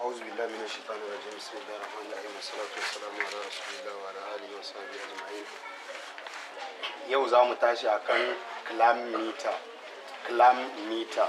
أعوذ بالله من الشيطان الرجيم بسم الله الرحمن الرحيم والصلاة والسلام على رسول الله وعلى آله وصحبه أجمعين yau za mu tashi a kan clam meter clam meter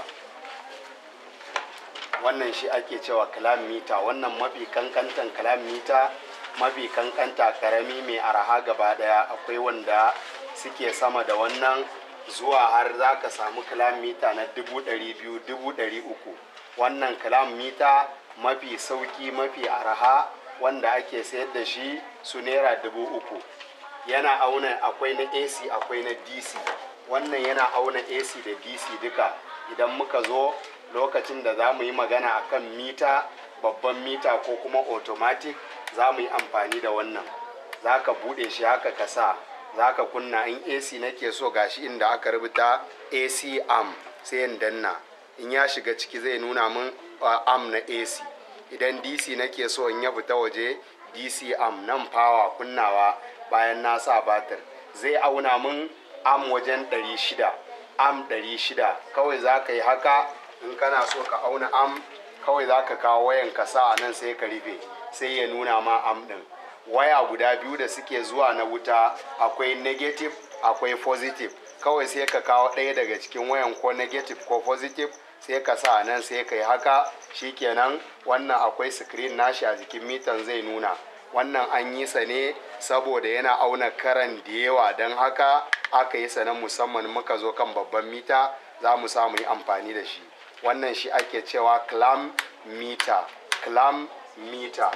wannan shi ake cewa clam meter wannan mafi kankantan clam meter mafi kankanta karami mai araha gaba daya akwai wanda suke sama da wannan zuwa har za ka samu clam meter na dubu ɗari biyu dubu ɗari uku wannan clam meter mafi sauki mafi araha wanda ake sayar da shi su naira dubu uku yana auna akwai na ac akwai na dc wannan yana auna ac da dc duka idan muka zo lokacin da za mu yi magana akan mita babban mita ko kuma automatic za mu yi amfani da wannan za ka buɗe shi haka ka sa za ka kunna in ac nake so gashi inda aka rubuta ac am sai in danna in ya shiga ciki zai nuna min am na ac idan dc nake so in ya fita waje dc am nan fawa kunnawa bayan na sa batir zai auna min am wajen 600 am 600 kawai za ka yi haka in kana so ka auna am kawai za ka kawo wayan ka sa a nan sai ka rufe sai ya nuna ma am din waya guda biyu da suke zuwa na wuta akwai negative akwai positive kawai sai ka kawo ɗaya daga cikin wayan ko negative ko positive sai ka sa nan sai ka yi haka shikenan wannan akwai screen nashi a jikin mitan zai nuna wannan an yi sa ne saboda yana auna karan da yawa don haka aka yi sa na musamman muka zo kan babban mita za mu samu yi amfani da shi wannan shi ake cewa clam meter clam meter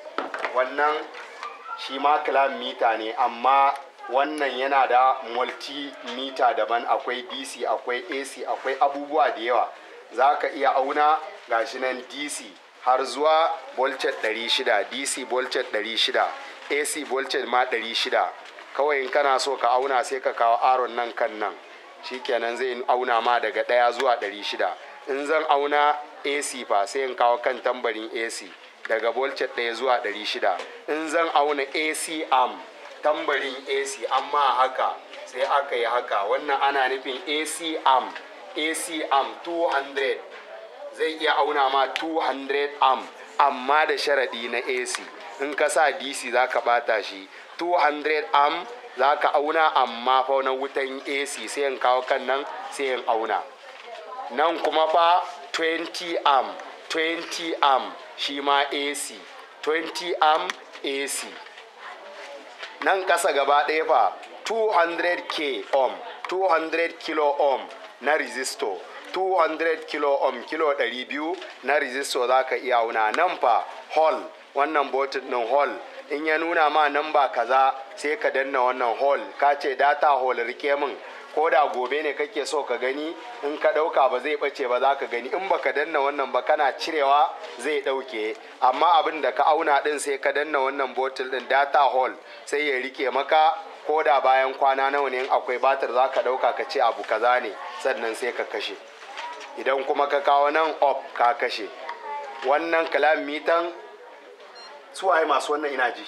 wannan shi ma clam meter ne amma wannan yana da multimeter daban akwai dc akwai ac akwai abubuwa da yawa za ka iya auna gashi nan dc har zuwa voltage 600 dc voltage 600 ac voltage ma 600 kawai in kana so ka auna sai ka kawo aron nan kan nan shikenan zai auna ma daga ɗaya zuwa 600 in zan auna ac fa sai in kawo kan tambarin ac daga voltage ɗaya zuwa 600 in zan auna ac am tambarin ac amma haka sai aka yi haka wannan ana nufin ac am ac am 200 zai iya auna ma 200 am amma da sharaɗi na ac in ka sa dc za ka bata shi 200 am za ka auna amma fa na wutan ac sai in kawo kan nan sai in auna nan kuma fa 20 am 20 am shi ma ac 20 am ac nan kasa gaba ɗaya fa 200 k ohm 200 kilo ohm na resistor 200 kilo ohm kilo 200 na resistor za ka iya auna nan fa hall wannan botin ɗin hall in ya nuna ma nan ba kaza sai ka danna wannan hall ka ce data hall rike min ko da gobe ne kake so ka gani in ka ɗauka ba zai ɓace ba za ka gani in baka danna wannan ba kana cirewa zai ɗauke amma abin da ka auna ɗin sai ka danna wannan botil ɗin data hall sai ya rike maka ko da bayan kwana nawa ne in akwai batir za ka ɗauka ka ce abu kaza ne sannan sai ka kashe idan kuma ka kawo nan op ka kashe wannan kalam mitan suwaye masu wannan ina ji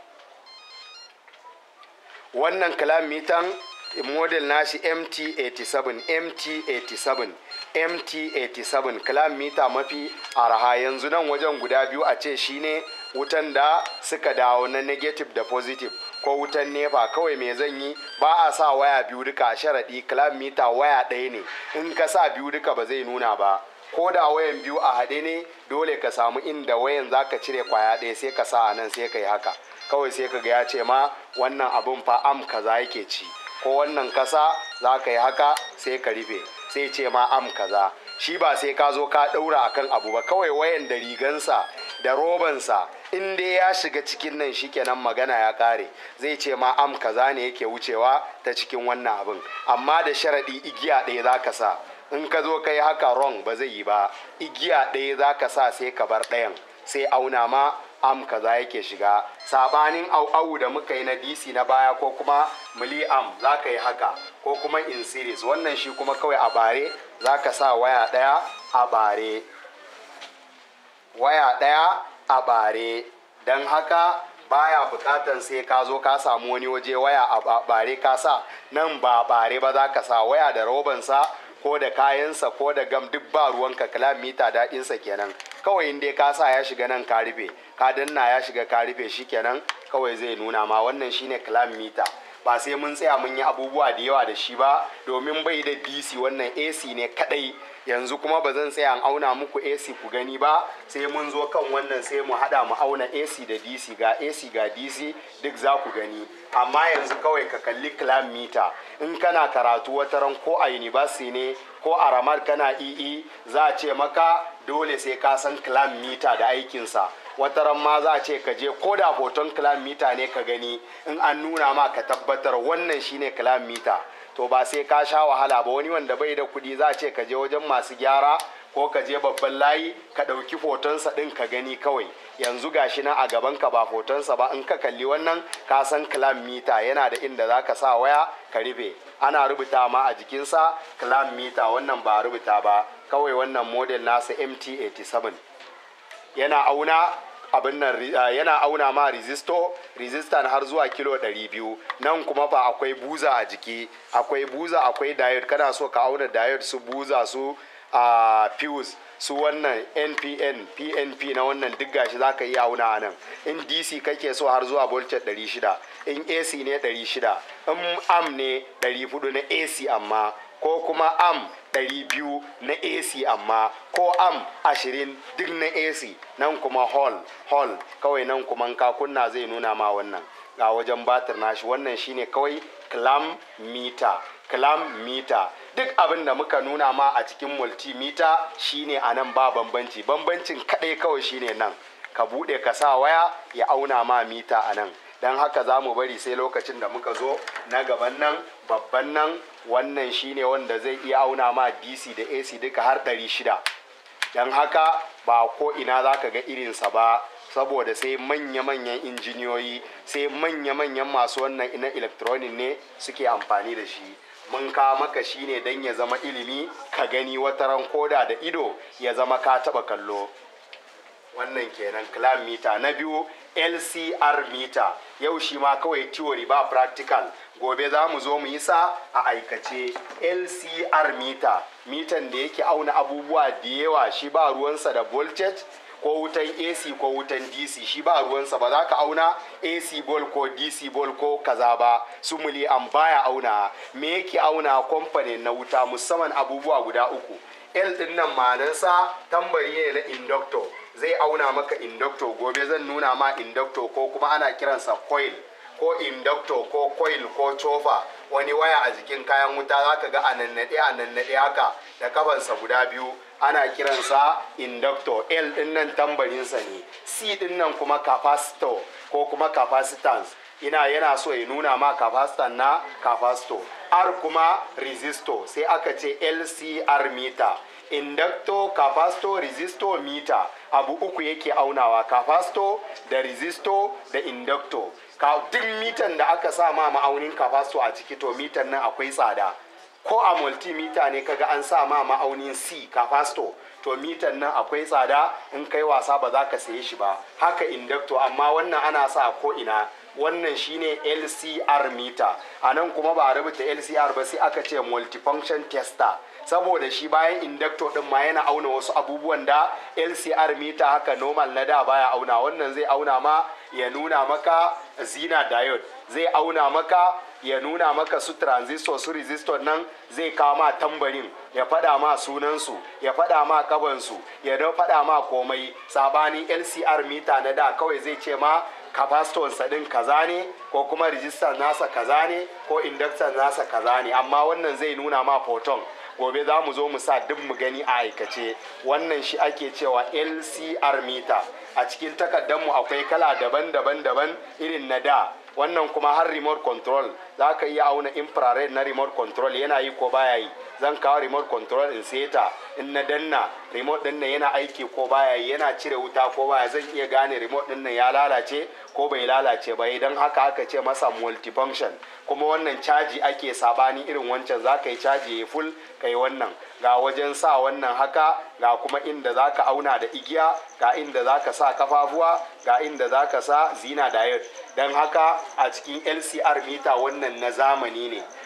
wannan kalam mitan model nashi mt87 mt87 mt87 kalam mita mafi araha yanzu nan wajen guda biyu a ce shine wutan da suka dawo na negative da positive ko wutan nefa kawai me zan yi ba a sa waya biyu duka a sharaɗi kalam mita waya ɗaya ne in ka sa biyu duka ba zai nuna ba ko da wayan biyu a haɗe ne dole ka samu inda wayan za ka cire kwaya ɗaya sai ka sa a nan sai ka yi haka kawai sai ka ga ya ce ma wannan abin fa am kaza yake ci ko wannan kasa za ka yi haka sai ka rufe sai ce ma am kaza shi ba sai ka zo ka ɗaura akan abu ba kawai wayan da rigansa da robansa in dai ya shiga cikin nan shikenan magana ya kare zai ce ma am kaza ne yake wucewa ta cikin wannan abin amma da sharaɗi igiya ɗaya za ka sa in ka zo ka yi haka wrong ba zai yi ba igiya ɗaya za ka sa sai ka bar ɗayan sai auna ma am kaza yake shiga sabanin au da muka yi na dc na baya ko kuma mili am za ka yi haka ko kuma in series wannan shi kuma kawai a bare za ka sa waya ɗaya a bare waya ɗaya a bare don haka baya bukatan sai ka zo ka samu wani waje waya a bare ka sa nan ba bare ba za ka sa waya da robansa ko da kayansa ko da gam duk ba ruwanka kalamita daɗinsa kenan kawai in dai ka sa ya shiga nan ka rufe ka danna ya shiga ka rufe shikenan kawai zai nuna ma wannan shine clam meter ba sai mun tsaya mun yi abubuwa da yawa da shi ba domin bai da dc wannan ac ne kadai yanzu kuma ba zan tsaya auna muku ac ku gani ba sai mun zo kan wannan sai mu hada mu auna ac da dc ga ac ga dc duk za ku gani amma yanzu kawai ka kalli clam meter in kana karatu wataran ko a university ne ko a ramar kana ii za a ce maka dole sai ka san clam meter da aikinsa wataran ma za a ce ka je ko da hoton kilomita ne ka gani in an nuna ma ka tabbatar wannan shine kilomita to ba sai ka sha wahala ba wani wanda bai da kuɗi za a ce ka je wajen masu gyara ko ka je babban layi ka ɗauki fotonsa ɗin ka gani kawai yanzu gashi nan a gaban ka ba fotonsa ba in ka kalli wannan ka san kilomita yana da inda za ka sa waya ka rufe ana rubuta ma a jikinsa kilomita wannan ba rubuta ba kawai wannan model nasa mt87 yana auna abin nan yana auna ma resistor resistor har zuwa kilo 200 nan kuma fa akwai buza a jiki akwai buza akwai diode kana so ka auna diode su buza su a fuse su wannan npn pnp na wannan duk gashi za ka iya auna a nan in dc kake so har zuwa voltage 600 in ac ne 600 in am ne 400 na ac amma ko kuma am 200 na AC amma ko am 20 duk na AC nan kuma hall hall kawai nan kuma ka kunna zai nuna ma wannan ga wajen batir nashi wannan shine kawai clam meter clam meter duk abin da muka nuna ma a cikin multimeter shine a nan ba bambanci bambancin kadai kawai shine nan ka bude ka sa waya ya auna ma mita a nan don haka za mu bari sai lokacin da muka zo na gaban nan babban nan wannan shine wanda zai iya auna ma dc da ac duka har 600 don haka ba ko ina za ka ga irinsa ba saboda sai manya-manyan injiniyoyi sai manya-manyan masu wannan ina electronic ne suke amfani da shi mun ka maka shi ne don ya zama ilimi ka gani wataran koda da ido ya zama ka taba kallo wannan kenan clam meter na biyu lcr meter yau shi ma kawai theory ba practical gobe za mu zo mu yi sa a aikace lcr meter mitan da yake auna abubuwa da yawa shi ba ruwansa da voltage ko wutan ac ko wutan dc shi ba ruwansa ba za ka auna ac ball ko dc ball ko kaza ba su muli an baya auna me yake auna kwamfanin na wuta musamman abubuwa guda uku l din nan manansa tambari ne na inductor zai auna maka inductor gobe zan nuna ma inductor ko kuma ana kiransa coil ko inductor ko coil ko chofa wani waya a jikin kayan wuta za ka ga a nannaɗe a nannaɗe haka da kafansa guda biyu ana kiransa inductor l din nan tambarinsa ne c din nan kuma capacitor ko kuma capacitance ina yana so ya nuna ma capacitor na capacitor r kuma resistor sai aka ce lcr meter inductor capacitor resistor meter abu uku yake aunawa capacitor da resistor da inductor ka duk mitan da aka sa ma ma'aunin capacitor a ciki to mitan nan akwai tsada ko a multimeter ne kaga an sa ma ma'aunin c capacitor to mitan nan akwai tsada in kai wasa ba za ka saye shi ba haka inductor amma wannan ana sa ko ina wannan shine LCR meter a nan kuma ba a rubuta LCR ba sai aka ce multifunction tester saboda shi bayan inductor din ma yana auna wasu abubuwan da LCR meter haka normal na da baya auna wannan zai auna ma ya nuna maka zina diode zai auna maka ya nuna maka su transistor su resistor nan zai kawo ma tambarin ya fada ma sunansu ya fada ma kabansu ya fada ma komai sabanin lcr mita na da kawai zai ce ma capacitor din kaza ne ko kuma resistor nasa kaza ne ko inductor nasa kaza ne amma wannan zai nuna ma photon gobe za mu zo mu sa duk mu gani a aikace wannan shi ake cewa lcr meter a cikin takardarmu akwai kala daban-daban daban irin na da wannan kuma har remote control za ka iya auna infrared na remote control yana yi ko baya yi zan kawo remote control in seta in na danna remote din nan yana aiki ko baya yi yana cire wuta ko baya zan iya gane remote din nan ya lalace ko bai lalace ba idan haka aka ce masa multifunction kuma wannan caji ake sabani irin wancan za ka yi caji ya full ka yi wannan ga wajen sa wannan haka ga kuma inda za ka auna da igiya ga inda za ka sa kafafuwa ga inda za ka sa zina diode don haka a cikin lcr mita wannan na zamani ne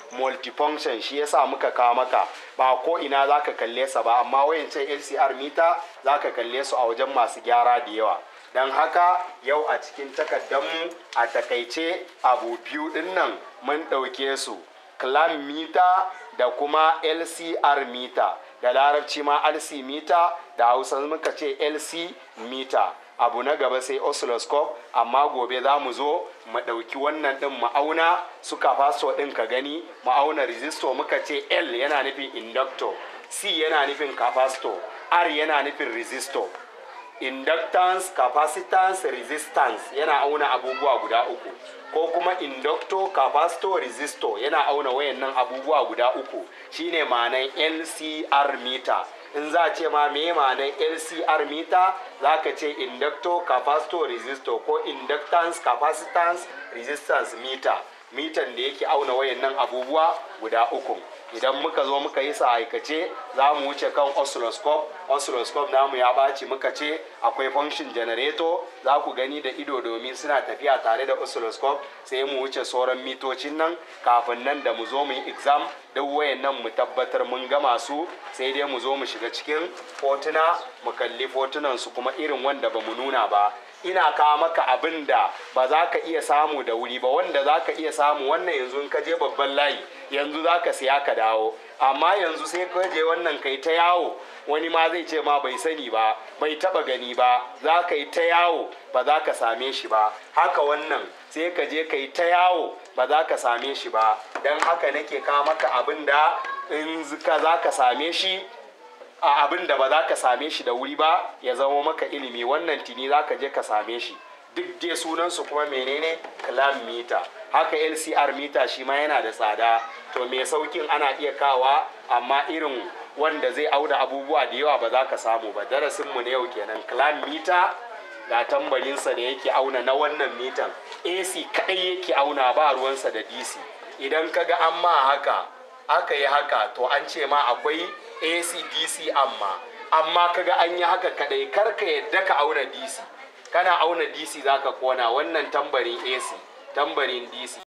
multifunction shi yasa muka kawo maka ba ko ina za ka kalle sa ba amma wayancan lcr mita za ka kalle su a wajen masu gyara da yawa don haka yau a cikin takaddanmu a takaice abu biyu din nan mun ɗauke su clam mita da kuma lcr mita da larabci ma lc mita da hausa muka ce lc mita abu na gaba sai oscilloscope amma gobe za mu zo mu ɗauki wannan ɗin ma'auna su capacitor ɗin ka gani ma'auna resistor muka ce l yana nufin inductor c yana nufin capacitor r yana nufin resistor inductance capacitance resistance yana auna abubuwa guda uku ko kuma inductor capacitor resistor yana auna wayannan abubuwa guda uku shine ma'anan lcr meter in za a ce ma me ma'anan lcr meter za ka ce inductor capacitor resistor ko inductance capacitance resistance meter mitan da yake auna wayannan abubuwa guda uku idan muka zo muka yi sa aikace za mu wuce kan oscilloscope oscilloscope namu ya ɓaci muka ce akwai function generator za ku gani da ido domin suna tafiya tare da oscilloscope sai mu wuce sauran mitocin nan kafin nan da mu zo mu yi exam duk wayan nan mu tabbatar mun gama su sai dai mu zo mu shiga cikin fotuna mu kalli fotunan su kuma irin wanda ba mu nuna ba ina kawo maka abin da ba za ka iya samu da wuri ba wanda za ka iya samu wannan yanzu in ka je babban layi yanzu za ka siya ka dawo amma yanzu sai ka je wannan kai ta yawo wani ma zai ce ma bai sani ba bai taba gani ba za ka yi ta yawo ba za ka same shi ba haka wannan sai ka je ka yi ta yawo ba za ka same shi ba don haka nake kawo maka abin da in ka za ka same shi a abin da ba za ka same shi da wuri ba ya zama maka ilimi wannan tini za ka je ka same shi duk dai sunansu kuma menene clam mita haka lcr mita shi ma yana da tsada to mai saukin ana iya kawa amma irin wanda zai auda abubuwa da yawa ba za ka samu ba darasinmu na yau kenan clam mita ga tambarinsa da yake auna na wannan mitan ac kadai yake auna ba ruwansa da dc idan kaga an ma haka aka yi haka to an ce ma akwai ac dc amma amma kaga an yi haka kadai karka yadda ka auna dc kana auna dc zaka kona wannan tambarin ac tambarin dc